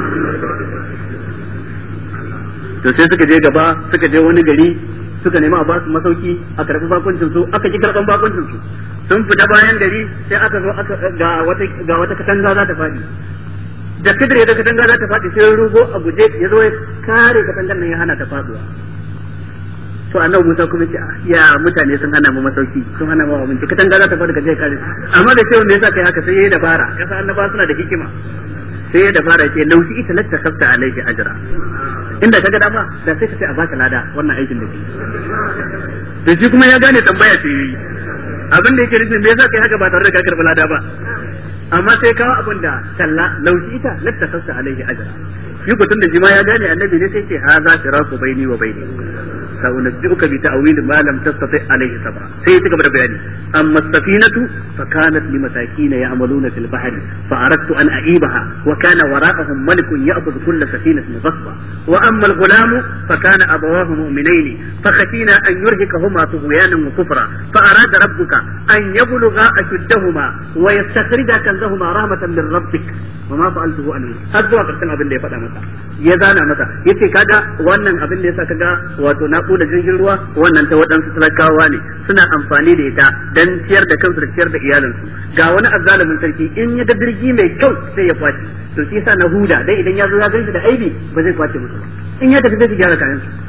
to sai suka je gaba suka je wani gari suka nemi a ba su masauki a karɓi bakuncin su aka ki karɓan bakuncin su sun fita bayan gari sai aka zo aka ga wata ga wata katanga za ta faɗi da kidire da katanga za ta faɗi sai rugo a guje ya zo ya kare katangar nan ya hana ta faɗuwa to annabi Musa kuma ce ya mutane sun hana mu masauki sun hana mu abinci katanga za ta faɗi ka je kare amma da cewa me yasa kai haka sai yayi dabara kasa annaba suna da hikima sai ya dabara ce laushi ita latta kafta alaihi ajra inda kaga dama da sai ka ce a baka lada wannan aikin da ke to shi kuma ya gane tambaya ce yi abin da yake nufin me yasa kai haka ba tare da ka karɓi lada ba amma sai kawo abin da talla laushi ita latta kafta alaihi ajra shi ko tun da jima ya gane annabi ne sai ce ha za firaku baini wa baini سأنبئك بتأويل ما لم تستطع عليه صبرا سيتك بدا بياني أما السفينة فكانت لمساكين يعملون في البحر فأردت أن أعيبها وكان وراءهم ملك يأخذ كل سفينة غصبا وأما الغلام فكان أبواه مؤمنين فخشينا أن يرهقهما طغيانا وكفرا فأراد ربك أن يبلغا أشدهما ويستخرجا كنزهما رحمة من ربك وما فعلته عنه أزوا قرتنا abin da ya faɗa masa ya zana masa yace kaga wannan abin da yasa kaga wato na da jirgin ruwa wannan ta waɗansu talakawa ne suna amfani da ita dan ciyar da kansu da ciyar da iyalinsu ga wani azzalumin sarki in ya ga jirgi mai kyau sai ya kwace to shi yasa na huda dan idan ya zo ya ganshi da aibi ba zai kwace musu in ya tafi zai gyara kayan su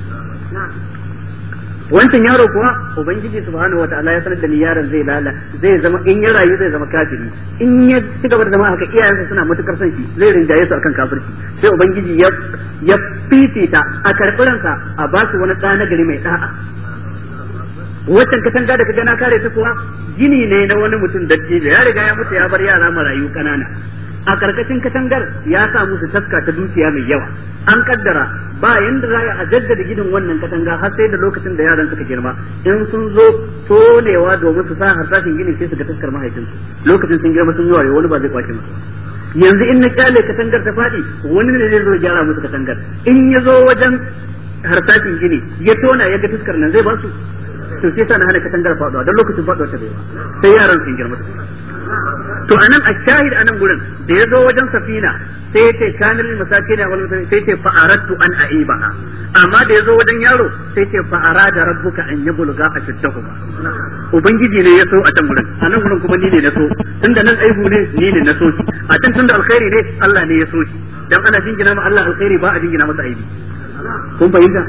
wancan yaro kuwa ubangiji subhanahu wataala ya sanar da ni yaron zai lala zai zama in ya rayu zai zama kafiri in ya ci gaba da zama haka iyayensa suna matukar son shi zai rinjaye su akan kafirci sai ubangiji ya ya fifita a karɓiransa a ba su wani ɗa na gari mai ɗa'a waccan katanga da kaga na kare ta kuwa gini ne na wani mutum dattijo ya riga ya mutu ya bar yara marayu kanana a karkashin katangar ya sa musu taska ta dukiya mai yawa an kaddara ba yanda za a jaddada gidan wannan katanga har sai da lokacin da yaran suka girma in sun zo tonewa domin su sa harsashin gini sai su ga taskar mahaifinsu lokacin sun girma sun yi wayo wani ba zai kwace musu yanzu in na kyale katangar ta faɗi wani ne zai zo gyara musu katangar in ya zo wajen harsashin gini ya tona ya ga taskar nan zai ba su to sai sa na hana katangar faɗuwa don lokacin faɗuwa ta bai ba sai yaran sun girma to anan a shahid anan gurin da ya zo wajen safina sai ya ce kanil masakin wal sai ce fa aradtu an aibaha amma da ya zo wajen yaro sai ce fa arada rabbuka an yabluga ashaddahuma ubangiji ne ya so a can gurin anan gurin kuma ni ne na so tunda nan aibu ne ni ne na so shi a can tunda alkhairi ne Allah ne ya so shi dan ana jingina ma Allah alkhairi ba a jingina masa aibi kun fahimta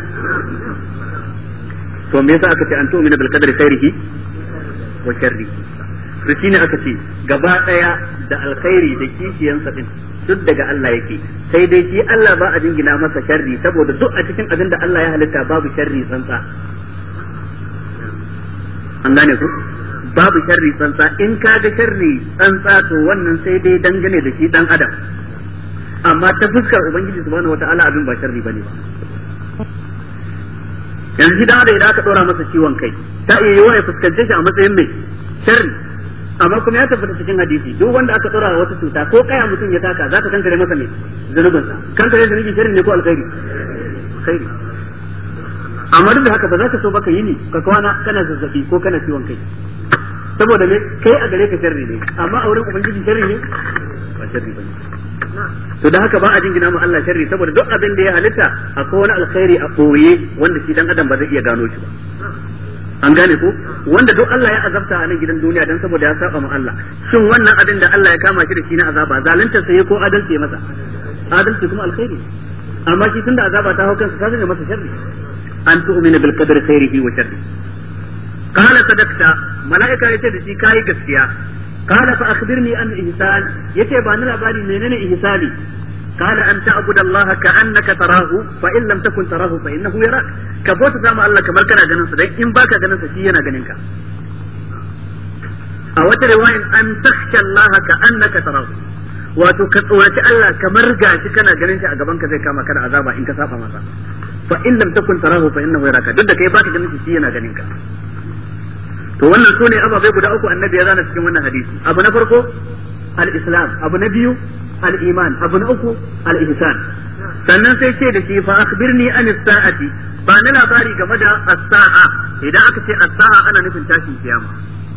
to me yasa aka ce an tu'mina bil qadri khairihi wa sharrihi to shine aka ce gaba daya da alkhairi da kishiyansa din duk daga Allah yake sai dai shi Allah ba a jingina masa sharri saboda duk a cikin abin da Allah ya halitta babu sharri tsantsa an gane ku babu sharri tsantsa in ka ga sharri tsantsa to wannan sai dai dangane da shi dan adam amma ta fuskar ubangiji subhanahu wataala abin ba sharri bane ba yanzu da da idan aka dora masa ciwon kai ta iya yiwa ya fuskance shi a matsayin mai sharri amma kuma ya tabbata cikin hadisi duk wanda aka dora wata cuta ko kaya mutum ya taka za ta kankare masa mai zunubin sa kankare zunubi sharri ne ko alkhairi alkhairi amma duk da haka ba za ka so baka yi ni ka kwana kana zazzabi ko kana ciwon kai saboda me kai a gare ka sharri ne amma a wurin ubangiji sharri ne ba sharri bane to da haka ba a jingina ma Allah sharri saboda duk abin da ya halitta akwai wani alkhairi a boye wanda shi dan adam ba zai iya gano shi ba an gane ko wanda duk Allah ya azabta a nan gidan duniya dan saboda ya saba ma Allah shin wannan abin da Allah ya kama shi da shi na azaba zalunta sai ko adalci ya masa adalci kuma alkhairi amma shi tunda azaba ta hau kansa ta zama masa sharri an tu'mina bil qadri khairihi wa sharri qala sadaqta malaika yace da shi kai gaskiya قال فأخبرني عن الإحسان يتي بان labari menene ihsani قال أن تعبد الله كأنك تراه فإن لم تكن تراه فإنه يراك كبوت زما الله كمال كان ganin sa dai in baka ganin sa shi yana ganin ka a wata riwayan an takhsha Allah ka annaka tarahu wato ka tsoraci Allah kamar gashi kana ganin shi a gaban ka zai kama ka da azaba in ka saba masa fa in lam takun tarahu fa innahu yaraka duk da kai baka ganin shi shi yana ganin ka to wannan sune ababai guda uku annabi ya zana cikin wannan hadisi abu na farko al-islam abu na biyu al-iman abu na uku al-ihsan sannan sai ce da shi fa akhbirni an as-sa'ati ba na labari game da as-sa'a idan aka ce as-sa'a ana nufin tashin kiyama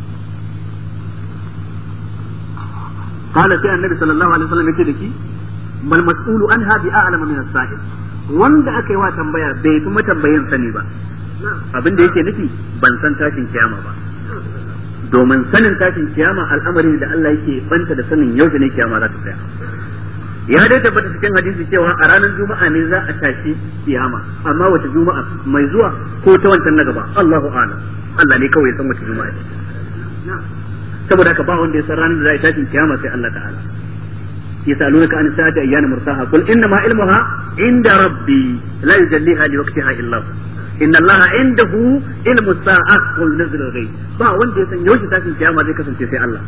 qala sai annabi sallallahu alaihi wasallam yace da shi mal mas'ulu anha bi a'lamu min as-sa'il wanda aka yi wa tambaya bai fi matambayin sani ba abin da yake nufi ban san tashin kiyama ba domin sanin tashin kiyama al'amari da Allah yake banta da sanin yaushe ne kiyama za ta tsaya ya dai tabbata cikin hadisi cewa a ranar juma'a ne za a tashi kiyama amma wace juma'a mai zuwa ko ta wancan na gaba Allahu a'lam Allah ne kawai ya san wace juma'a ce saboda haka ba wanda ya san ranar da za a tashin kiyama sai Allah ta'ala يسألونك عن الساعة أيان مرساها قل إنما علمها عند ربي لا يجليها لوقتها إلا هو إن الله عنده علم الساعة والنزل الغيب با wanda ya san yaushe tashin kiyama zai kasance sai Allah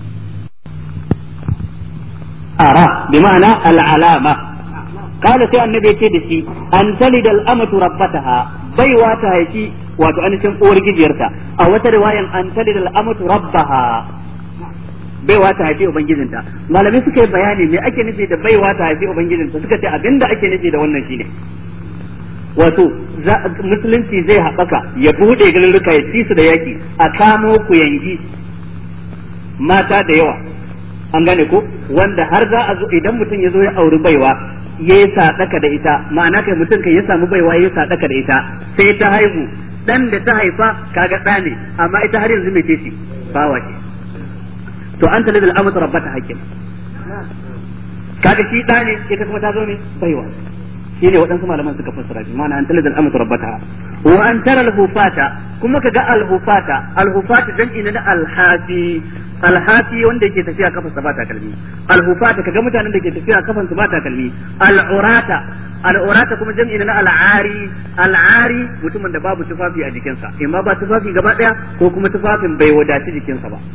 ara bi ma'ana al'alama قال sai annabi yace da shi an talida al'amatu rabbataha baiwa ta haifi wato anishin uwar gijiyarta a wata riwayan an talida al'amatu rabbaha baiwa ta haifi ubangijinta malamai suka yi bayani me ake nufi da baiwa ta haifi ubangijinta suka ce abinda ake nufi da wannan shine wato musulunci zai haɓaka ya buɗe garuruka ya ci su da yaki a kamo ku yangi mata da yawa an gane ko wanda har za a zo idan mutum ya zo ya auri baiwa ya yi sadaka da ita ma'ana kai mutum kai ya samu baiwa ya yi sadaka da ita sai ta haihu dan da ta haifa kaga ɗa ne amma ita har yanzu mai ce shi bawa ce to an talidal amatu rabbata hakkin kaga shi ɗa ne ita kuma ta zo ne baiwa shi ne waɗansu malaman suka fassara shi ma'ana an talidal amatu rabbata wa an tara al-hufata kuma kaga al-hufata al-hufata jam'i na al-hafi al-hafi wanda yake tafiya kafan sa ba takalmi al-hufata kaga mutanen da ke tafiya kafan su ba takalmi al-urata al-urata kuma jam'i na al-ari al-ari mutumin da babu tufafi a jikinsa imma ba tufafi gaba daya ko kuma tufafin bai wadaci jikinsa ba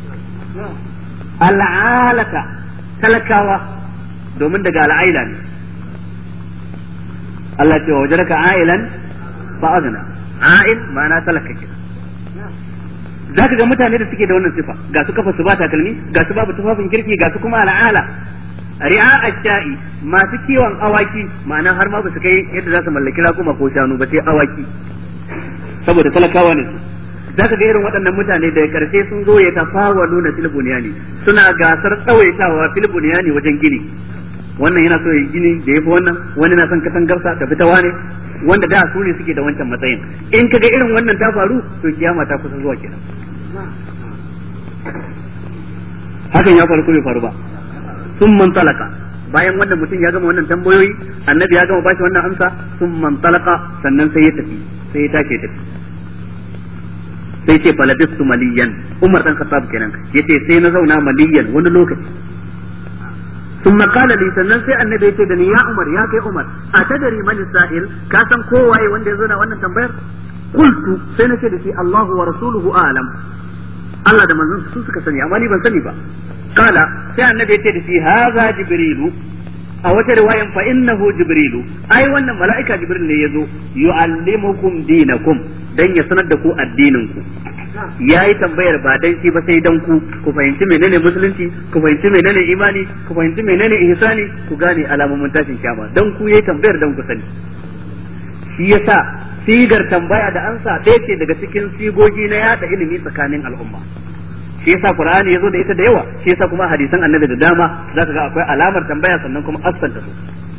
al'alata talakawa domin daga al'aila ne Allah ce wa wajaraka ailan ba azna ail ma'ana talaka ke za ka ga mutane da suke da wannan sifa ga su kafa su ba takalmi ga su babu tufafin kirki ga su kuma al'ala ri'a ash-sha'i masu kiwon awaki ma'ana har ma ba su kai yadda za su mallaki raƙuma ko shanu ba sai awaki saboda talakawa ne su za ka ga irin waɗannan mutane da karshe sun zo ya tafawa nuna filibuniyani suna gasar tsawaitawa filibuniyani wajen gini wannan yana so ya gini da yafi wannan wani na son katangarsa ta fita wane wanda da su ne suke da wancan matsayin in ka ga irin wannan ta faru to kiyama ta kusa zuwa kenan hakan ya faru ko bai faru ba sun man talaka bayan wannan mutum ya gama wannan tambayoyi annabi ya gama bashi wannan amsa sun man talaka sannan sai ya tafi sai ya tashi ya tafi sai ce falabistu maliyan umar dan khattab kenan yace sai na zauna maliyan wani lokaci ثم قال لي sannan sai annabi yace da ni ya umar ya kai umar atadari man sa'il ka san kowaye wanda ya zo na wannan tambayar qultu sai nace da shi Allahu wa rasuluhu a'lam Allah da manzon su suka sani amma ni ban sani ba kala sai annabi yace da shi haza jibrilu a wata riwayan fa innahu jibrilu ai wannan mala'ika jibril ne yazo yu'allimukum dinakum dan ya sanar da ku addinin ku yayi tambayar ba dan shi ba sai dan ku ku fahimci menene musulunci ku fahimci menene imani ku fahimci menene ihsani ku gane alamomin tashin kiyama dan ku yayi tambayar dan ku sani shi yasa sigar tambaya da ansa ɗaya ce daga cikin sigogi na yada ilimi tsakanin al'umma shi yasa qur'ani yazo da ita da yawa shi yasa kuma hadisan annabi da dama zaka ga akwai alamar tambaya sannan kuma asanta su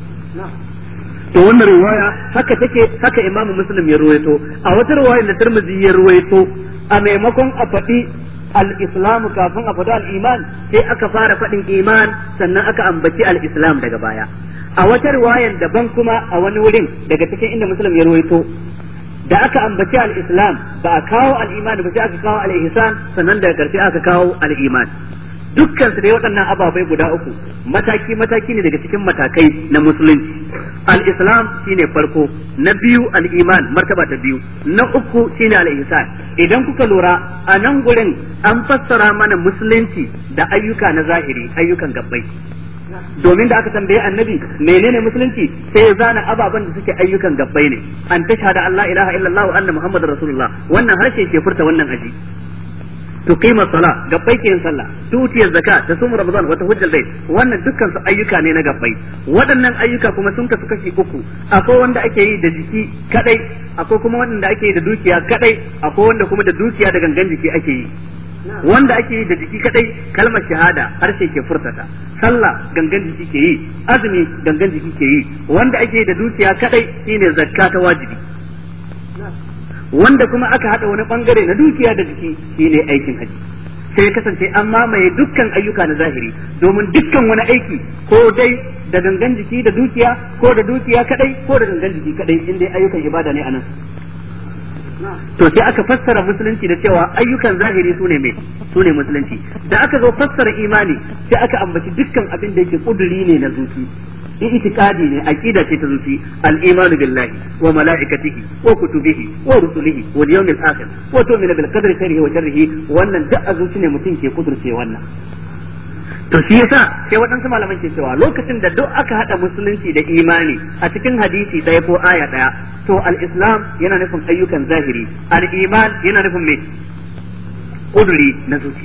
to wannan riwaya haka take haka imam muslim ya ruwaito a wata riwaya da tirmidhi ya ruwaito a maimakon a faɗi al-islam kafin a faɗi al-iman sai aka fara faɗin iman sannan aka ambaci al-islam daga baya a wata riwayan daban kuma a wani wurin daga cikin inda muslim ya ruwaito da aka ambaci al-islam ba a kawo al-iman ba sai aka kawo al-ihsan sannan daga karshe aka kawo al-iman dukkan su dai waɗannan ababai guda uku mataki mataki ne daga cikin matakai na musulunci al-islam shine farko na biyu al-iman martaba ta biyu na uku shine al-ihsan idan kuka lura a nan gurin an fassara mana musulunci da ayyuka na zahiri ayyukan gabbai domin da aka tambaye annabi menene musulunci sai ya zana ababen da suke ayyukan gabbai ne an tashhada Allah ilaha illallah wa anna muhammadar rasulullah wannan harshe ke furta wannan aji tuqima sala gabbai ke yin sallah tutiyar zaka ta sumu ramadan wata hujjal bait wannan dukkan su ayyuka ne na gabbai waɗannan ayyuka kuma sun kasu kashi uku akwai wanda ake yi da jiki kadai akwai kuma wanda ake yi da dukiya kadai akwai wanda kuma da dukiya da gangan jiki ake yi wanda ake yi da jiki kadai kalmar shahada harshe ke furtata sallah gangan jiki ke yi azumi gangan jiki ke yi wanda ake yi da dukiya kadai shine zakka ta wajibi wanda kuma aka hada wani bangare na dukiya da jiki shine aikin haji sai kasance an mamaye dukkan ayyuka na zahiri domin dukkan wani aiki ko dai da gangan jiki da dukiya ko da dukiya kadai ko da gangan jiki kadai in dai ayyukan ibada ne anan to sai aka fassara musulunci da cewa ayyukan zahiri sune mai sune musulunci da aka zo fassara imani sai aka ambaci dukkan abin da yake kuduri ne na zuci itikadi ne aqida ce ta zuci al-imanu billahi wa malaikatihi wa kutubihi wa rusulihi wal yawmil akhir wa tu'minu bil qadri khairihi wa sharrihi wannan duk a zuci ne mutum ke kudurce wannan to shi yasa sai waɗansu malaman ke cewa lokacin da duk aka haɗa musulunci da imani a cikin hadisi ɗaya ko aya ɗaya to al-islam yana nufin ayyukan zahiri al-iman yana nufin me kuduri na zuci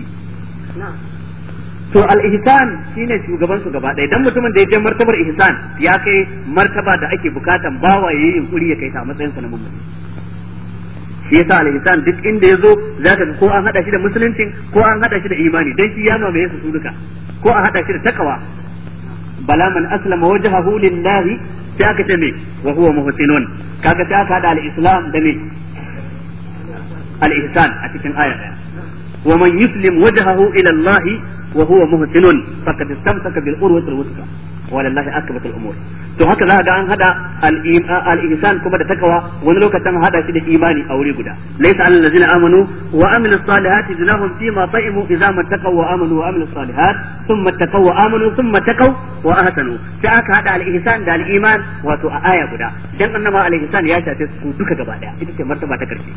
to al-ihsan shine shugaban su gaba ɗaya dan mutumin da ya je martabar ihsan ya kai martaba da ake bukatan bawa yayi yunkuri ya kai ta matsayin sa na mummuni shi yasa al-ihsan duk inda yazo zaka ga ko an hada shi da musulunci ko an hada shi da imani dan shi ya mamaye su duka ko an hada shi da takawa bala man aslama wajhahu lillahi sai aka ce me wa huwa muhsinun kaga sai aka hada al-islam da me al-ihsan a cikin aya daya ومن يسلم وجهه الى الله وهو محسن فقد استمسك بالعروة الوثقى ولله عاقبة الامور to haka za ga an hada al-ihsan kuma da takawa wani lokacin hada shi da imani a wuri guda laysa alal ladina amanu wa amilus salihati junahum fi ma ta'imu idza mattaqaw wa amanu wa amilus salihat thumma taqaw wa amanu thumma taqaw wa ahsanu sai aka hada al-ihsan da al-iman wato a aya guda dan annama al-ihsan ya shafe su duka gaba daya ita ce martaba ta karshe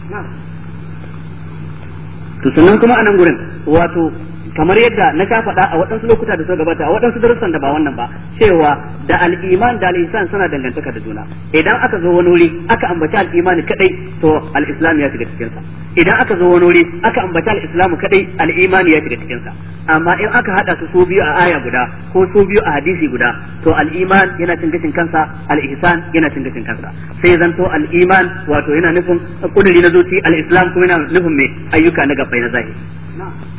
to sannan kuma a nan gurin wato kamar yadda na ka faɗa a waɗansu lokuta da suka gabata a waɗansu darussan da ba wannan ba cewa da al'iman da al'isan suna dangantaka da juna idan aka zo wani wuri aka ambaci al'imani kadai to al'islam ya shiga cikinsa idan aka zo wani wuri aka ambaci al'islamu kadai al'imani ya shiga cikinsa amma in aka hada su su biyu a aya guda ko su biyu a hadisi guda to al'iman yana cin gashin kansa al'ihsan yana cin gashin kansa sai zanto al'iman wato yana nufin kuduri na zuci al'islam kuma yana nufin mai ayyuka na gabbai na zahiri